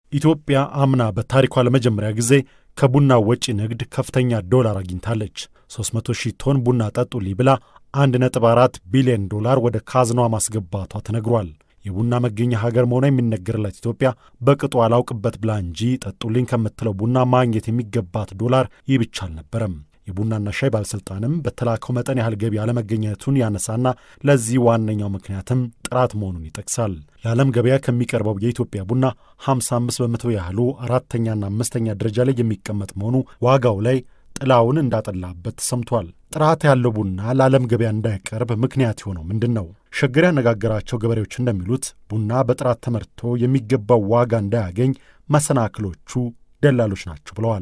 ኢትዮጵያ አምና በታሪኳ ለመጀመሪያ ጊዜ ከቡና ወጪ ንግድ ከፍተኛ ዶላር አግኝታለች። 300 ሺህ ቶን ቡና ጠጡልኝ ብላ 1.4 ቢሊዮን ዶላር ወደ ካዝኗ ማስገባቷ ተነግሯል። የቡና መገኛ ሀገር መሆኗ የሚነገርላት ኢትዮጵያ በቅጡ አላውቅበት ብላ እንጂ ጠጡልኝ ከምትለው ቡና ማግኘት የሚገባት ዶላር ይህ ብቻ አልነበረም። የቡናና ሻይ ባለሥልጣንም በተላከው መጠን ያህል ገቢ አለመገኘቱን ያነሳና ለዚህ ዋነኛው ምክንያትም ጥራት መሆኑን ይጠቅሳል። ለዓለም ገበያ ከሚቀርበው የኢትዮጵያ ቡና 55 በመቶ ያህሉ አራተኛና አምስተኛ ደረጃ ላይ የሚቀመጥ መሆኑ ዋጋው ላይ ጥላውን እንዳጠላበት ተሰምቷል። ጥራት ያለው ቡና ለዓለም ገበያ እንዳይቀርብ ምክንያት የሆነው ምንድን ነው? ሸገር ያነጋገራቸው ገበሬዎች እንደሚሉት ቡና በጥራት ተመርቶ የሚገባው ዋጋ እንዳያገኝ መሰናክሎቹ ደላሎች ናቸው ብለዋል።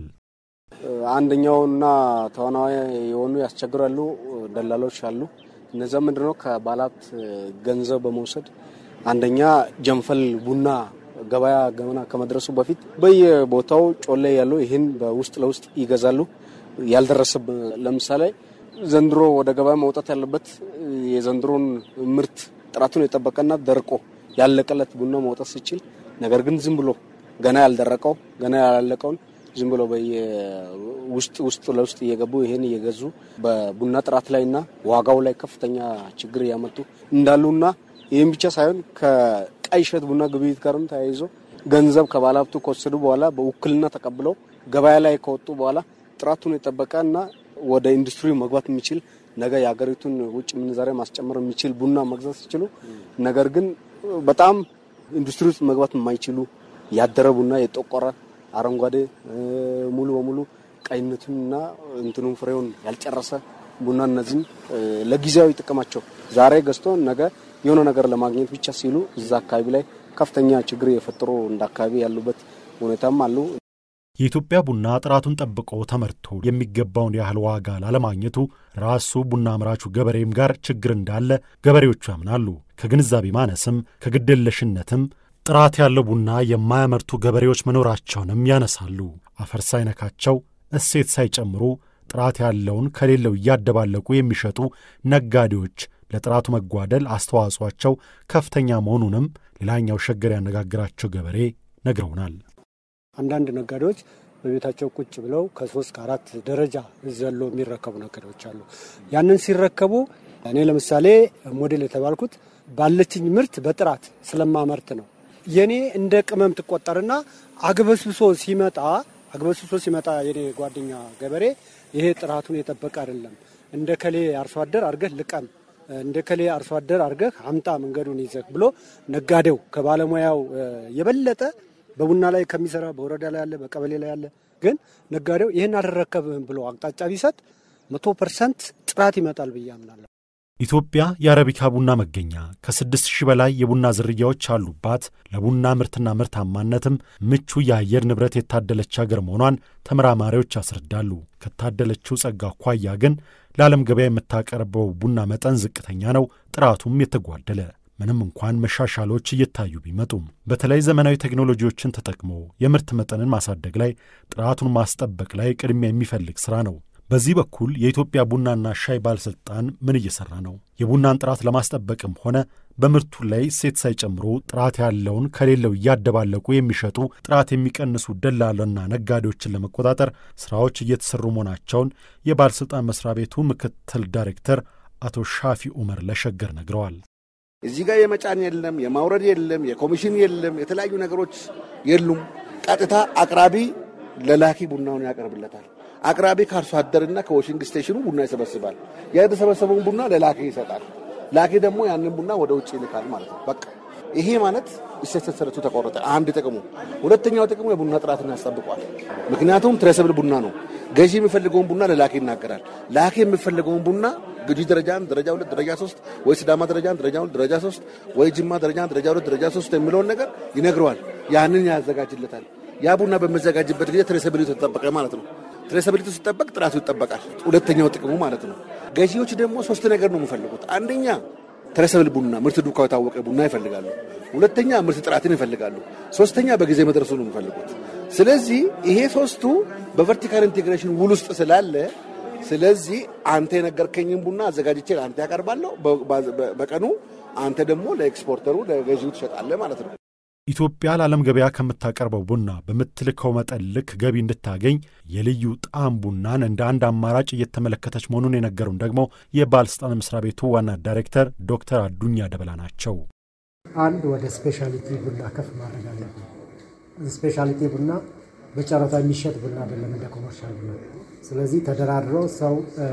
አንደኛውና ተዋናዊ የሆኑ ያስቸግራሉ ደላሎች አሉ። እነዚያ ምንድነው ከባላት ገንዘብ በመውሰድ አንደኛ ጀንፈል ቡና ገበያ ገመና ከመድረሱ በፊት በየቦታው ጮሌ ያለው ይህን በውስጥ ለውስጥ ይገዛሉ። ያልደረሰ ለምሳሌ ዘንድሮ ወደ ገበያ መውጣት ያለበት የዘንድሮን ምርት ጥራቱን የጠበቀና ደርቆ ያለቀለት ቡና መውጣት ሲችል፣ ነገር ግን ዝም ብሎ ገና ያልደረቀው ገና ያላለቀውን ዝም ብሎ በየውስጥ ውስጥ ለውስጥ እየገቡ ይሄን እየገዙ በቡና ጥራት ላይና ዋጋው ላይ ከፍተኛ ችግር እያመጡ እንዳሉና ይህም ብቻ ሳይሆን ከቀይ እሸት ቡና ግብይት ጋርም ተያይዞ ገንዘብ ከባለሀብቱ ከወሰዱ በኋላ በውክልና ተቀብለው ገበያ ላይ ከወጡ በኋላ ጥራቱን የጠበቀ እና ወደ ኢንዱስትሪ መግባት የሚችል ነገ የሀገሪቱን ውጭ ምንዛሬ ማስጨመር የሚችል ቡና መግዛት ሲችሉ፣ ነገር ግን በጣም ኢንዱስትሪ ውስጥ መግባት የማይችሉ ያደረ ቡና የጠቆረ አረንጓዴ ሙሉ በሙሉ ቀይነቱንና እንትኑን ፍሬውን ያልጨረሰ ቡና እነዚህም ለጊዜያዊ ጥቅማቸው ዛሬ ገዝቶ ነገ የሆነ ነገር ለማግኘት ብቻ ሲሉ እዛ አካባቢ ላይ ከፍተኛ ችግር የፈጠሩ እንደ አካባቢ ያሉበት ሁኔታም አሉ። የኢትዮጵያ ቡና ጥራቱን ጠብቆ ተመርቶ የሚገባውን ያህል ዋጋ ላለማግኘቱ ራሱ ቡና አምራቹ ገበሬም ጋር ችግር እንዳለ ገበሬዎቹ ያምናሉ። ከግንዛቤ ማነስም ከግድየለሽነትም ጥራት ያለው ቡና የማያመርቱ ገበሬዎች መኖራቸውንም ያነሳሉ። አፈር ሳይነካቸው እሴት ሳይጨምሩ ጥራት ያለውን ከሌለው እያደባለቁ የሚሸጡ ነጋዴዎች ለጥራቱ መጓደል አስተዋጽኦአቸው ከፍተኛ መሆኑንም ሌላኛው ሸገር ያነጋግራቸው ገበሬ ነግረውናል። አንዳንድ ነጋዴዎች በቤታቸው ቁጭ ብለው ከሶስት ከአራት ደረጃ ዘሎ የሚረከቡ ነጋዴዎች አሉ። ያንን ሲረከቡ እኔ ለምሳሌ ሞዴል የተባልኩት ባለችኝ ምርት በጥራት ስለማመርት ነው። የኔ እንደ ቅመም ትቆጠርና አግበስብሶ ሲመጣ አግበስብሶ ሲመጣ የኔ ጓደኛ ገበሬ ይሄ ጥራቱን የጠበቀ አይደለም፣ እንደ ከሌ አርሶ አደር አርገህ ልቀም፣ እንደ ከሌ አርሶ አደር አርገህ አምጣ መንገዱን ይዘህ ብሎ ነጋዴው ከባለሙያው የበለጠ በቡና ላይ ከሚሰራ በወረዳ ላይ ያለ በቀበሌ ላይ ያለ ግን ነጋዴው ይህን አልረከብህም ብሎ አቅጣጫ ቢሰጥ መቶ ፐርሰንት ጥራት ይመጣል ብዬ አምናለሁ። ኢትዮጵያ የአረቢካ ቡና መገኛ ከስድስት ሺህ በላይ የቡና ዝርያዎች አሉባት ለቡና ምርትና ምርታማነትም ምቹ የአየር ንብረት የታደለች አገር መሆኗን ተመራማሪዎች ያስረዳሉ። ከታደለችው ጸጋ አኳያ ግን ለዓለም ገበያ የምታቀርበው ቡና መጠን ዝቅተኛ ነው፣ ጥራቱም የተጓደለ ምንም እንኳን መሻሻሎች እየታዩ ቢመጡም በተለይ ዘመናዊ ቴክኖሎጂዎችን ተጠቅሞ የምርት መጠንን ማሳደግ ላይ ጥራቱን ማስጠበቅ ላይ ቅድሚያ የሚፈልግ ሥራ ነው። በዚህ በኩል የኢትዮጵያ ቡናና ሻይ ባለሥልጣን ምን እየሠራ ነው? የቡናን ጥራት ለማስጠበቅም ሆነ በምርቱ ላይ እሴት ሳይጨምሩ ጥራት ያለውን ከሌለው እያደባለቁ የሚሸጡ ጥራት የሚቀንሱ ደላሎና ነጋዴዎችን ለመቆጣጠር ሥራዎች እየተሠሩ መሆናቸውን የባለሥልጣን መሥሪያ ቤቱ ምክትል ዳይሬክተር አቶ ሻፊ ኡመር ለሸገር ነግረዋል። እዚህ ጋር የመጫን የለም፣ የማውረድ የለም፣ የኮሚሽን የለም፣ የተለያዩ ነገሮች የሉም። ቀጥታ አቅራቢ ለላኪ ቡናውን ያቀርብለታል። አቅራቢ ከአርሶ አደርና ከዎሽንግ ስቴሽኑ ቡና ይሰበስባል። ያ የተሰበሰበውን ቡና ለላኪ ይሰጣል። ላኪ ደግሞ ያንን ቡና ወደ ውጭ ይልካል ማለት ነው። በቃ ይሄ ማለት እሴት ሰንሰለቱ ተቆረጠ። አንድ ጥቅሙ። ሁለተኛው ጥቅሙ የቡና ጥራትን ያስጠብቋል። ምክንያቱም ትሬሰብል ቡና ነው። ገዢ የሚፈልገውን ቡና ለላኪ ይናገራል። ላኪ የሚፈልገውን ቡና ግጂ ደረጃ አንድ፣ ደረጃ ሁለት፣ ደረጃ ሶስት ወይ ሲዳማ ደረጃ አንድ፣ ደረጃ ሁለት፣ ደረጃ ሶስት ወይ ጅማ ደረጃ አንድ፣ ደረጃ ሁለት፣ ደረጃ ሶስት የሚለውን ነገር ይነግረዋል። ያንን ያዘጋጅለታል። ያ ቡና በሚዘጋጅበት ጊዜ ትሬሰብሊቱ ተጠበቀ ማለት ነው። ትሬሰብሊቱ ሲጠበቅ ጥራቱ ይጠበቃል። ሁለተኛው ጥቅሙ ማለት ነው። ገዢዎች ደግሞ ሶስት ነገር ነው የሚፈልጉት። አንደኛ ትሬሰብል ቡና ምርት ዱካው የታወቀ ቡና ይፈልጋሉ። ሁለተኛ ምርት ጥራትን ይፈልጋሉ። ሶስተኛ በጊዜ መድረሱ ነው የሚፈልጉት። ስለዚህ ይሄ ሶስቱ በቨርቲካል ኢንቴግሬሽን ውል ውስጥ ስላለ ስለዚህ አንተ የነገርከኝን ቡና አዘጋጅቼ አንተ ያቀርባለሁ። በቀኑ አንተ ደግሞ ለኤክስፖርተሩ ለገዢው ትሸጣለህ ማለት ነው። ኢትዮጵያ ለዓለም ገበያ ከምታቀርበው ቡና በምትልከው መጠን ልክ ገቢ እንድታገኝ የልዩ ጣዕም ቡናን እንደ አንድ አማራጭ እየተመለከተች መሆኑን የነገሩን ደግሞ የባለስልጣን መስሪያ ቤቱ ዋና ዳይሬክተር ዶክተር አዱኛ ደበላ ናቸው። አንድ ወደ ስፔሻሊቲ ቡና ከፍ ማድረግ አለብን። ስፔሻሊቲ ቡና በጨረታ የሚሸጥ ቡና አይደለም፣ እንደ ኮመርሻል ቡና። ስለዚህ ተደራድሮ ሰው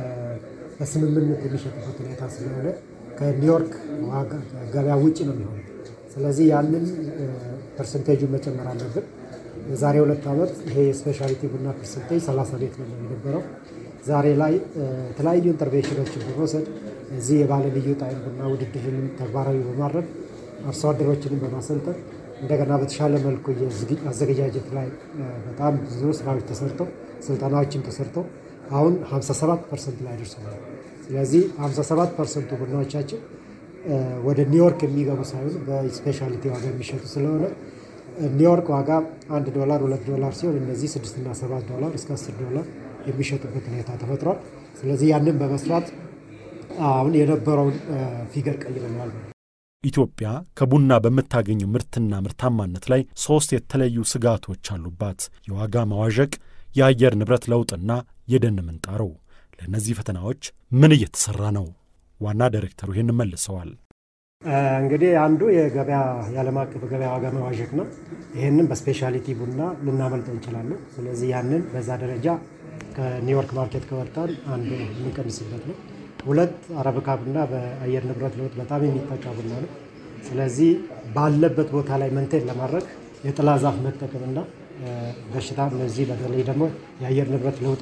በስምምነት የሚሸጥበት ሁኔታ ስለሆነ ከኒውዮርክ ገበያ ውጭ ነው የሚሆነው። ስለዚህ ያንን ፐርሰንቴጁን መጨመር አለብን። የዛሬ ሁለት ዓመት ይሄ የስፔሻሊቲ ቡና ፐርሰንቴጅ 30 ቤት ነው የነበረው። ዛሬ ላይ የተለያዩ ኢንተርቬንሽኖችን በመውሰድ እዚህ የባለ ልዩ ጣዕም ቡና ውድድርንም ተግባራዊ በማድረግ አርሶ አደሮችንም በማሰልጠን እንደገና በተሻለ መልኩ አዘገጃጀት ላይ በጣም ብዙ ስራዎች ተሰርተው ስልጠናዎችም ተሰርተው አሁን 57 ፐርሰንት ላይ ደርሰናል። ስለዚህ 57 ፐርሰንቱ ቡናዎቻችን ወደ ኒውዮርክ የሚገቡ ሳይሆን በስፔሻሊቲ ዋጋ የሚሸጡ ስለሆነ ኒውዮርክ ዋጋ አንድ ዶላር ሁለት ዶላር ሲሆን እነዚህ ስድስትና ሰባት ዶላር እስከ አስር ዶላር የሚሸጡበት ሁኔታ ተፈጥሯል። ስለዚህ ያንን በመስራት አሁን የነበረውን ፊገር ቀይረናል። ኢትዮጵያ ከቡና በምታገኘው ምርትና ምርታማነት ላይ ሦስት የተለዩ ስጋቶች አሉባት። የዋጋ መዋዠቅ፣ የአየር ንብረት ለውጥና የደን ምንጣሮ። ለእነዚህ ፈተናዎች ምን እየተሠራ ነው? ዋና ዳይሬክተሩ ይህን መልሰዋል። እንግዲህ አንዱ የገበያ የዓለም አቀፍ ገበያ ዋጋ መዋዠቅ ነው። ይህንን በስፔሻሊቲ ቡና ልናመልጠው እንችላለን። ስለዚህ ያንን በዛ ደረጃ ከኒውዮርክ ማርኬት ከወጣን አንዱ የምንቀንስበት ነው። ሁለት አረብካ ቡና በአየር ንብረት ለውጥ በጣም የሚጠቃ ቡና ነው። ስለዚህ ባለበት ቦታ ላይ መንቴን ለማድረግ የጥላ ዛፍ መጠቀምና በሽታ እነዚህ በተለይ ደግሞ የአየር ንብረት ለውጥ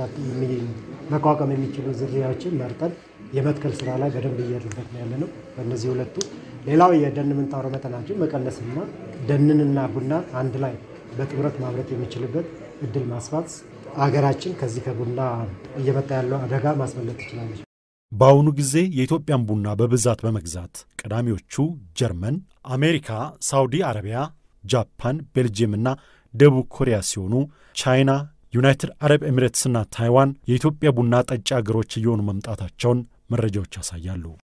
መቋቋም የሚችሉ ዝርያዎችን መርጠን የመትከል ስራ ላይ በደንብ እየሄድንበት ነው ያለ ነው። በእነዚህ ሁለቱ ሌላው የደን ምንጣሮ መጠናችን መቀነስና ደንንና ቡና አንድ ላይ በጥምረት ማምረት የሚችልበት እድል ማስፋት አገራችን ከዚህ ከቡና እየመጣ ያለው አደጋ ማስመለጥ ትችላለች። በአሁኑ ጊዜ የኢትዮጵያን ቡና በብዛት በመግዛት ቀዳሚዎቹ ጀርመን፣ አሜሪካ፣ ሳውዲ አረቢያ፣ ጃፓን፣ ቤልጅየምና ደቡብ ኮሪያ ሲሆኑ ቻይና፣ ዩናይትድ አረብ ኤሚሬትስና ታይዋን የኢትዮጵያ ቡና ጠጪ አገሮች እየሆኑ መምጣታቸውን መረጃዎች ያሳያሉ።